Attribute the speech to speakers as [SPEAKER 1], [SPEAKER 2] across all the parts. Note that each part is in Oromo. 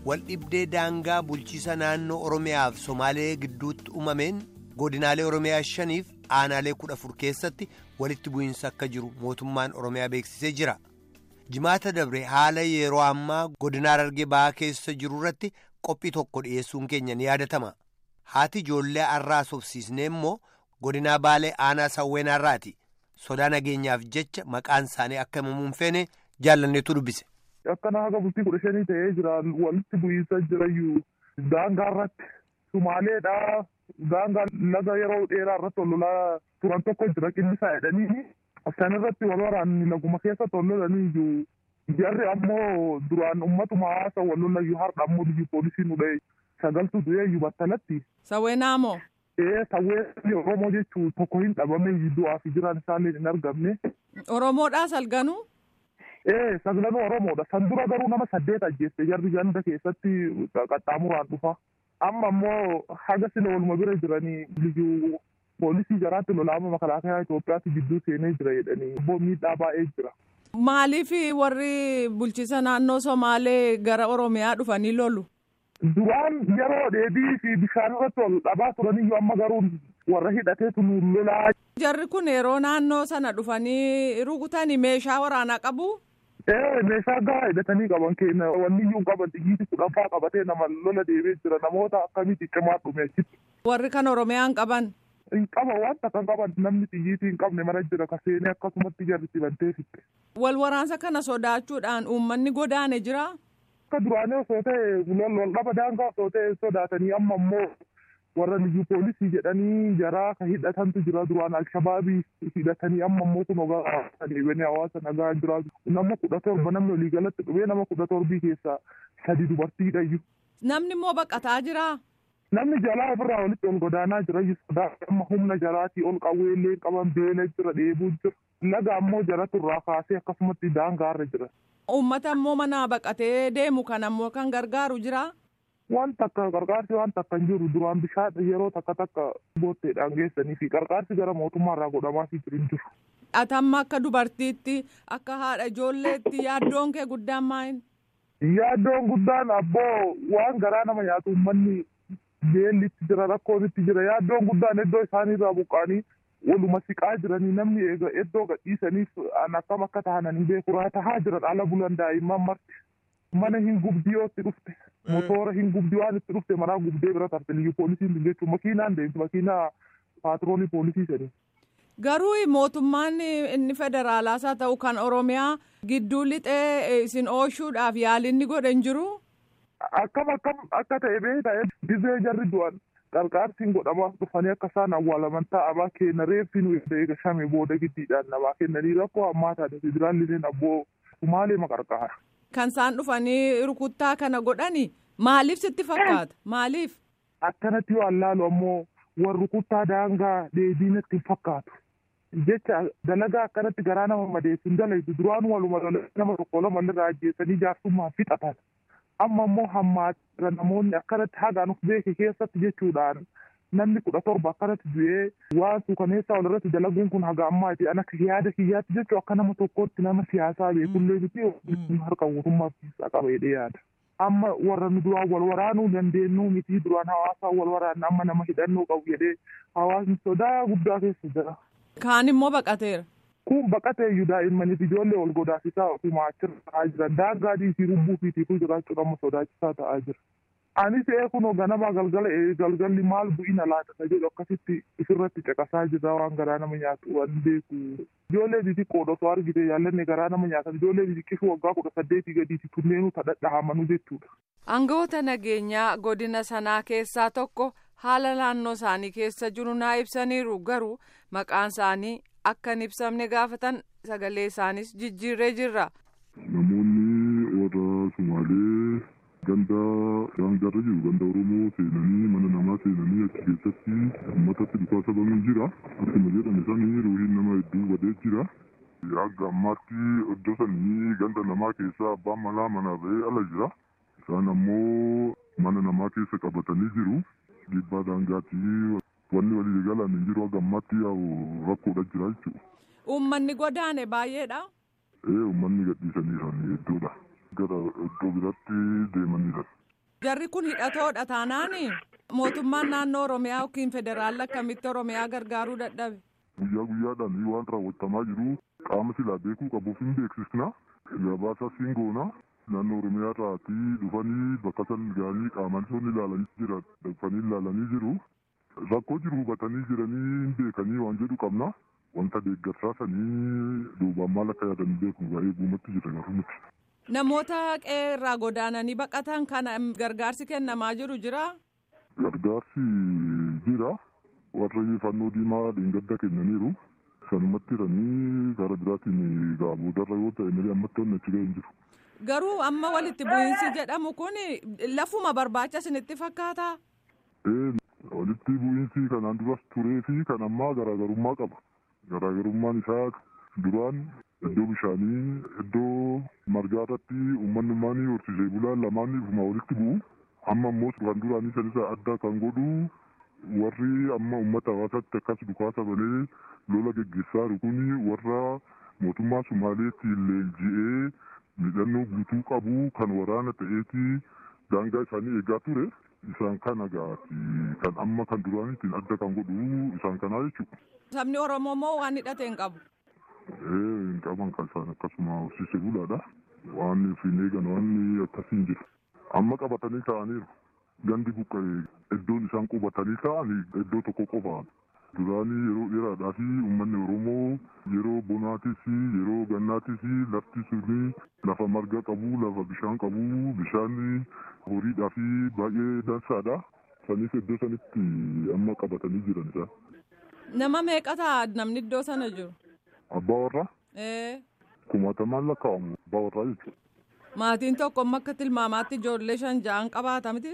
[SPEAKER 1] waldhibdee daangaa bulchiisa naannoo oromiyaa fi somaalee gidduutti uumameen godinaalee oromiyaa shaniif aanaalee kudha afur keessatti walitti bu'iinsa akka jiru mootummaan oromiyaa beeksisee jira jimaata dabre haala yeroo ammaa godinaa Harargee ba'aa keessa jiru irratti qophii tokko dhiyeessuun keenya ni yaadatama haati ijoollee arraa sobsiisnee immoo godinaa baalee aanaa sawweenaarraati sodaa nageenyaaf jecha maqaan isaanii akka himamuun feene jaallanneetu dubbise.
[SPEAKER 2] Akkana haga bultii kudha shanii ta'ee jira walitti bu'iinsa jirayyuu daangaa irratti sumaaleedha daangaa laga yeroo dheeraa irratti wal lolaa turan tokko jira qinnisaa jedhanii san irratti wal waraanni laguma keessa wal lolanii iyyuu jarri ammoo duraan ummatuma hawaasa wal lolayyuu har'a ammoo biyyi poolisii nu dha'e sagaltu du'ee iyyuu battalatti.
[SPEAKER 3] Sawweenaa moo?
[SPEAKER 2] Ee sawweenni Oromoo jechuun tokko hin dhabame du'aa fi jiraan isaallee hin argamne.
[SPEAKER 3] Oromoodhaa salganuu?
[SPEAKER 2] Ee sagalanuu Oromoodha. San dura garuu nama saddeet ajjeesse jarri ganda keessatti qaxxaamuraan dhufa. Amma immoo haga sila waluma bira jiranii biyyuu poolisii jaraatti lolaama makalaakaa Itoophiyaatti gidduu seenee jira jedhanii immoo miidhaa baay'ee jira.
[SPEAKER 3] Maaliif warri bulchiisa naannoo Somaalee gara Oromiyaa dhufanii lolu?
[SPEAKER 2] Duraan yeroo dheedii fi bishaan irratti wal dhabaa turaniyyuu amma garuu warra hidhateetu nu lolaa.
[SPEAKER 3] Jarri kun yeroo naannoo sana dhufanii rukutanii meeshaa waraanaa qabu?
[SPEAKER 2] Ee meeshaa gahaa hidhatanii qaban keenya wanni iyyuu qaban xiyyiiti kudhanfaa qabatee nama lola deemee jira namoota akkamitti cimaa dhume achitti.
[SPEAKER 3] Warri kan Oromiyaan qaban?
[SPEAKER 2] Hin qaba waan takka qaban namni xiyyiitii hin qabne mara jira kaseenee akkasumatti jarri bantee fitte.
[SPEAKER 3] Wal waraansa kana sodaachuudhaan uummanni godaane jira?
[SPEAKER 2] Akka duraanii osoo ta'e wal dhaba daangaa osoo ta'e sodaatanii amma immoo warra liyyuu poolisii jedhanii jaraa ka hidhatantu jira duraan alshabaabii hidhatanii amma immoo kun ogaa deebanii hawaasa nagaa jira nama kudha torba namni olii galatti dhufee nama kudha torbii keessaa sadi dubartiidha iyyuu.
[SPEAKER 3] Namni immoo baqataa jira?
[SPEAKER 2] Namni jalaa ofirraa walitti ol godaanaa jira sodaa amma humna jaraatii ol qawweellee qaban beela jira dheebuu jira laga ammoo jaratu irraa kaasee akkasumatti daangaarra jira.
[SPEAKER 3] Uummata immoo manaa baqatee deemu kan ammoo kan gargaaru jira?
[SPEAKER 2] waan takka qarqaarsi waan takka hin jiru duraan bishaan yeroo takka takka bootteedhaan geessanii fi qarqaarsi gara mootummaa irraa godhamaafii jiru hin jiru.
[SPEAKER 3] Atamma akka dubartiitti akka haadha ijoolleetti yaaddoon kee guddaan maal?
[SPEAKER 2] Yaaddoon guddaan abboo waan garaa nama nyaatu uummanni beellitti jira rakkoonitti jira yaaddoon guddaan iddoo isaaniirraa buqqaanii waluma siqaa jiranii namni eega iddoo gadhiisaniif akkam akka tahananii beeku tahaa jiran ala bulan daa'imman marti. mana hin gubdii yootti dhufte motoora hin gubdii waan itti dhufte manaa gubdee bira tarte liyyuu poolisiin jechuun makiinaan deemti makiinaa paatroolii poolisii jedhani.
[SPEAKER 3] Garuu mootummaan inni federaalaas haa ta'u kan Oromiyaa gidduu lixee isin oolchuudhaaf yaalinni godhe hin jiru.
[SPEAKER 2] Akkam akkam akka ta'e bee ta'e dizee jarri du'an qarqaarsiin godhamaaf dhufanii akka isaan awwaalaman ta'amaa kenna reeffi nu eegashame booda giddiidhaan namaa kennanii rakkoo ammaa taate federaalliin abboo sumaalee maqarqaara.
[SPEAKER 3] Kan isaan dhufanii rukuttaa kana godhani maaliif sitti fakkaata maaliif?
[SPEAKER 2] Akkanatti yoo allaalu ammoo warri rukuttaa daangaa deebiinatti hin fakkaatu. Jecha dalagaa akkanatti garaa nama madeessu hin dalaytu duraan waluma nama tokko lama irraa ajjeessanii jaarsummaan fixatan. Amma immoo hammaatira namoonni akkanatti hagaan of beeke keessatti jechuudhaan namni kudha torba akkanatti du'ee waan suukaneessaa walirratti dalaguun kun haga ammaati an akka yaada kiyyaatti jechuun akka nama tokkootti nama siyaasaa beekullee miti harka mootummaa keessaa qaba jedhee yaada. Amma warra nu duraan wal waraanuu dandeenyu miti duraan hawaasaa wal waraanna amma nama hidhannoo qabu jedhee hawaasni sodaa guddaa keessa jira.
[SPEAKER 3] Kaan immoo baqateera.
[SPEAKER 2] Kun baqatee iyyuu daa'immaniif ijoollee wal godaasisaa ofuma achirra ta'aa jiran daangaa dhiisii rubbuu fi tiifuu jiraachuun amma sodaachisaa ta'aa jira. Anis eekunoo ganama galgala galgalli maal bu'ina laata jedhu akkasitti ifirratti caqasaa jira waan garaa nama nyaatu waan beeku. Ijoollee xixiqqoodha osoo argite yaallanne garaa nama nyaatan ijoollee xixiqqisuu waggaa kudha saddeetii gadiiti kunneenuu dhadhahamanu jechuudha.
[SPEAKER 3] Aangawoota nageenyaa godina sanaa keessaa tokko haala naannoo isaanii keessa jiru naa ibsaniiru garuu maqaan isaanii akka hin ibsamne gaafatan sagalee isaanis jijjiirree jirra.
[SPEAKER 4] Namoonni warra Sumaalee ganda daangaarra jiru ganda oromoo seenanii mana namaa seenanii achi keessatti uummatatti dhufaa sababni jira akkuma jedhame sanii ruuhiin nama hedduu badee jira hanga ammaatti iddoo sanii ganda namaa keessaa abbaan manaa manaa ba'ee ala jira isaan ammoo mana namaa keessa qabatanii jiru dhiibbaa daangaatti wanni walii galan hin jiru hanga ammaatti rakkoodha jira jechuudha.
[SPEAKER 3] Uummanni godaane baay'eedha.
[SPEAKER 4] Ee uummanni gadhiisanii hedduudha. gara iddoo biraatti deemaniidha.
[SPEAKER 3] Jarri kun hidhatoodha taanaani mootummaan naannoo Oromiyaa yookiin federaalli akkamitti Oromiyaa gargaaruu dadhabe.
[SPEAKER 4] Guyyaa guyyaadhaan waan raawwatamaa jiru qaama silaa beekuu qabuuf hin beeksisna. Gabaasa siin goona. Naannoo Oromiyaa irraatii dhufanii bakka san ga'anii qaamaan sun ilaalanii jira. Dhaqanii ilaalanii jiru. Rakkoo jiru hubatanii jiranii hin beekanii waan jedhu qabna. Wanta deeggarsaa sanii duubaan maal akka yaadan beeku baay'ee guumatti jira garuu miti.
[SPEAKER 3] Namoota qe'ee irraa godaananii baqatan kana gargaarsi kennamaa jiru jira.
[SPEAKER 4] Gargaarsi jira. Warri fannoo diimaa dheengadda kennaniiru. Sanumatti jiranii gara biraatiin gaabuudarra yoo ta'e malee ammatti wanni achi ga'e hin jiru.
[SPEAKER 3] Garuu amma walitti bu'iinsi jedhamu kun lafuma barbaacha isinitti fakkaata.
[SPEAKER 4] Ee walitti bu'iinsi kanaan duras turee fi kan ammaa garaagarummaa qaba. Garaagarummaan isaa duraan iddoo bishaanii iddoo margaa irratti uummanummaan horsiisee bulaan lamaan ifuma walitti bu'u. Amma immoo kan duraanii sanisa adda kan godhu warri amma uummata hawaasaatti akkas dhukaasa malee lola geggeessaa jiru kuni warra mootummaa Sumaaleetti leenji'ee midhannoo guutuu qabu kan waraana ta'eeti daangaa isaanii eegaa ture. Isaan kana gaati kan amma kan duraaniitiin adda kan godhu isaan kanaa jechuudha.
[SPEAKER 3] Sabni Oromoo moo waan hidhate hin qabu?
[SPEAKER 4] Ee hin qaban kan isaan akkasuma horsiisee bulaadha. Waan hin eegan waan akkasii hin jiru. Amma qabatanii ta'aniiru. Gandi buqqa'e iddoon isaan qubatanii ta'an iddoo tokko qofaan. Duraanii yeroo dheeraadhaa fi uummanni Oromoo yeroo bonaatis yeroo gannaatis lafti suni lafa marga qabu lafa bishaan qabu bishaan horiidhaa fi baay'ee dansaadha. Sanis iddoo sanitti amma qabatanii jiran isaan.
[SPEAKER 3] Nama meeqa ta'a namni iddoo sana jiru?
[SPEAKER 4] Abbaa warraa
[SPEAKER 3] Ee.
[SPEAKER 4] kumaatamaan lakkaa'amu abbaa warraa jechuudha.
[SPEAKER 3] Maatiin tokko amma akka tilmaamaatti ijoollee shan ja'an qabaata miti?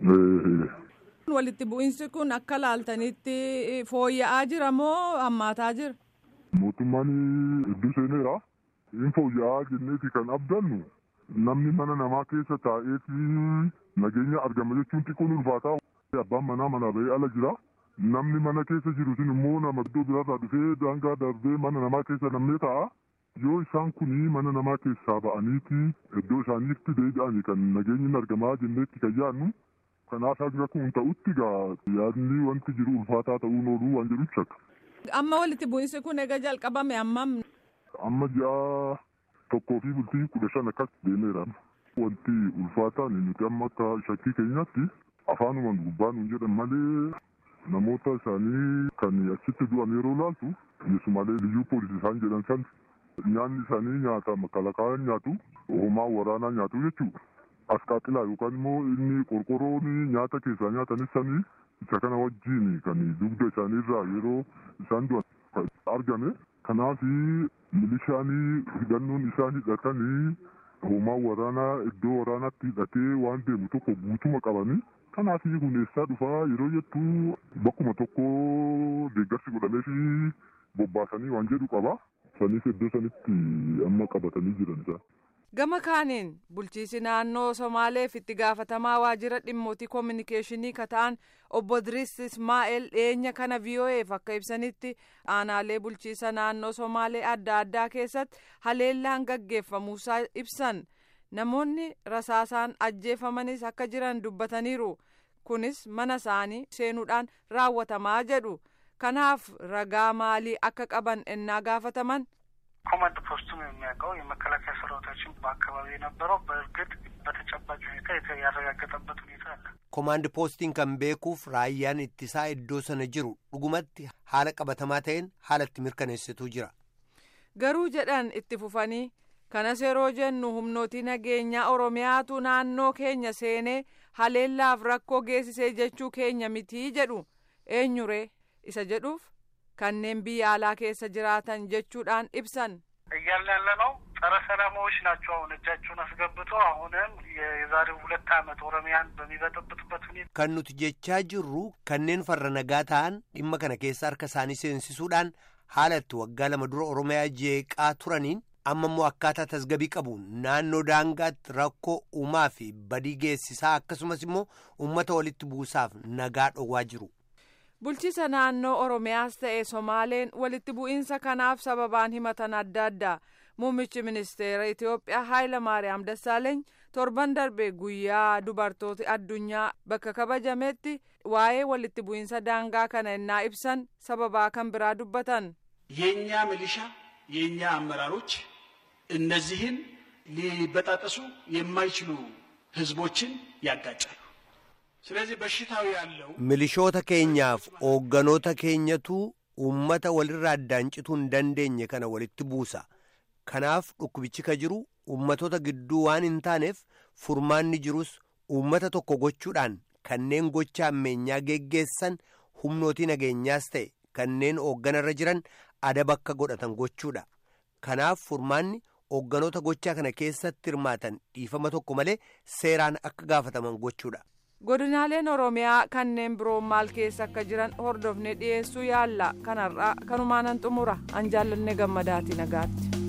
[SPEAKER 4] Ee,
[SPEAKER 3] Walitti bu'iinsi kun akka laaltanitti fooyya'aa jira moo hammaataa jira?
[SPEAKER 4] mootummaan hedduu seeneera. Hin fooyya'aa jenneeti kan abdannu namni mana namaa keessa taa'eeti nageenya argama jechuun xiqqoon ulfaataa. Abbaan manaa manaa bahee ala jira. Namni mana keessa jiru sun immoo nama iddoo biraarraa dhufee daangaa darbee mana namaa keessa namnee taa'a. Yoo isaan kuni mana namaa keessaa ba'aniiti iddoo isaaniitti deebi'anii kan nageenyi argamaa jenneetti kan yaadnu. Kanaaf akka kun ta'utti gaa yaadni wanti jiru ulfaataa ta'uun ooluu waan jedhu shakka.
[SPEAKER 3] Amma walitti bu'iinsi kun egaa jalqabame ammam
[SPEAKER 4] Amma ji'a tokkoo fi bultii kudha shan akkas deemeera. Wanti ulfaataan nuti amma akka shakkii keenyaatti afaanumaan gubbaa nuun jedhan malee namoota isaanii kan achitti du'an yeroo laaltu keessumaalee liyyuu poolisii isaan jedhan san nyaanni isaanii nyaata makalakaayan nyaatu homaa waraanaa nyaatu jechuudha. Asqaaxilaa yookaan immoo inni qorqoroon nyaata keessaa nyaatanis sanii isa kana wajjin kan dugda isaanii irraa yeroo isaan du'an kan argame. Kanaaf milishaanii hidhannoon isaan hidhatanii homaa waraanaa iddoo waraanaatti hidhatee waan deemu tokko guutuma qabanii. Kanaaf huneessaa dhufaa yeroo jettu bakkuma tokko deeggarsi godhamee fi bobbaasanii waan jedhu qaba. Sanis iddoo sanitti amma qabatanii jiran isaa.
[SPEAKER 3] Gama kaaniin bulchiisi naannoo Somaaleef itti gaafatamaa waajjira dhimmootii koominikeeshinii ka ta'an obbo Diriis Ismaa'eel dhiyeenya kana VOA'eef akka ibsanitti aanaalee bulchiisa naannoo Somaalee adda addaa keessatti haleellaan gaggeeffamuusaa ibsan namoonni rasaasaan ajjeefamanis akka jiran dubbataniiru kunis mana isaanii seenuudhaan raawwatamaa jedhu kanaaf ragaa maalii akka qaban ennaa gaafataman.
[SPEAKER 5] ኮማንድ ፖስቱም የሚያውቀው የመከላከያ ሰራዊታችን በአካባቢ የነበረው በእርግጥ በተጨባጭ ሁኔታ ያረጋገጠበት ሁኔታ አለ።
[SPEAKER 1] Komaand poostiin kan beekuuf raayyaan ittisaa iddoo sana jiru dhugumatti haala qabatamaa ta'een haala itti mirkaneessituu jira.
[SPEAKER 3] Garuu jedhan itti fufanii kanas yeroo jennu humnootii nageenyaa Oromiyaatu naannoo keenya seenee haleellaaf rakkoo geessisee jechuu keenya mitii jedhu eenyuree isa jedhuuf kanneen biyya alaa keessa jiraatan jechuudhaan ibsan.
[SPEAKER 5] እያልን ያለ ነው ጸረ ሰላማዎች ናቸው። አሁን እጃቸውን አስገብተው አሁንም የዛሬው ሁለት ዓመት ኦሮሚያን በሚበጠብጡበት ሁኔታ
[SPEAKER 1] Kan nuti jechaa jirru kanneen farra nagaa ta'an dhimma kana keessa harka isaanii seensisuudhaan haala itti waggaa lama dura Oromiyaa jeeqaa turaniin amma immoo akkaataa tasgabii qabu naannoo daangaatti rakkoo uumaa fi badii geessisaa akkasumas immoo uummata walitti buusaaf nagaa dhowwaa jiru.
[SPEAKER 3] Bulchiisa naannoo Oromiyaas ta'e Somaaleen walitti bu'iinsa kanaaf sababaan himatan adda addaa. Muummichi ministeera Itoophiyaa Haayila Maariyaam Dassaaleeny torban darbe guyyaa dubartoota addunyaa bakka kabajametti waa'ee walitti bu'iinsa daangaa kana innaa ibsan sababaa kan biraa dubbatan.
[SPEAKER 6] የእኛ ሚሊሻ የእኛ አመራሮች እነዚህን ሊበጣጠሱ የማይችሉ ህዝቦችን ያጋጫሉ። ስለዚህ በሽታው ያለው
[SPEAKER 1] milishoota keenyaaf hoogganoota keenyatu uummata walirraa addaancituu hin dandeenye kana walitti buusa kanaaf dhukkubichi ka jiru uummatoota gidduu waan hin taaneef furmaanni jirus uummata tokko gochuudhaan kanneen gocha ammeenyaa geggeessan humnootii nageenyaas ta'e kanneen hoogganarra jiran adaba akka godhatan gochuudha kanaaf furmaanni hoogganoota gochaa kana keessatti hirmaatan dhiifama tokko malee seeraan akka gaafataman gochuudha.
[SPEAKER 3] godinaaleen oromiyaa kanneen biroo maal keessa akka jiran hordofne dhiyeessuu yaalla kanarraa kanumaanan xumura an jaallanne gammadaati nagaatti.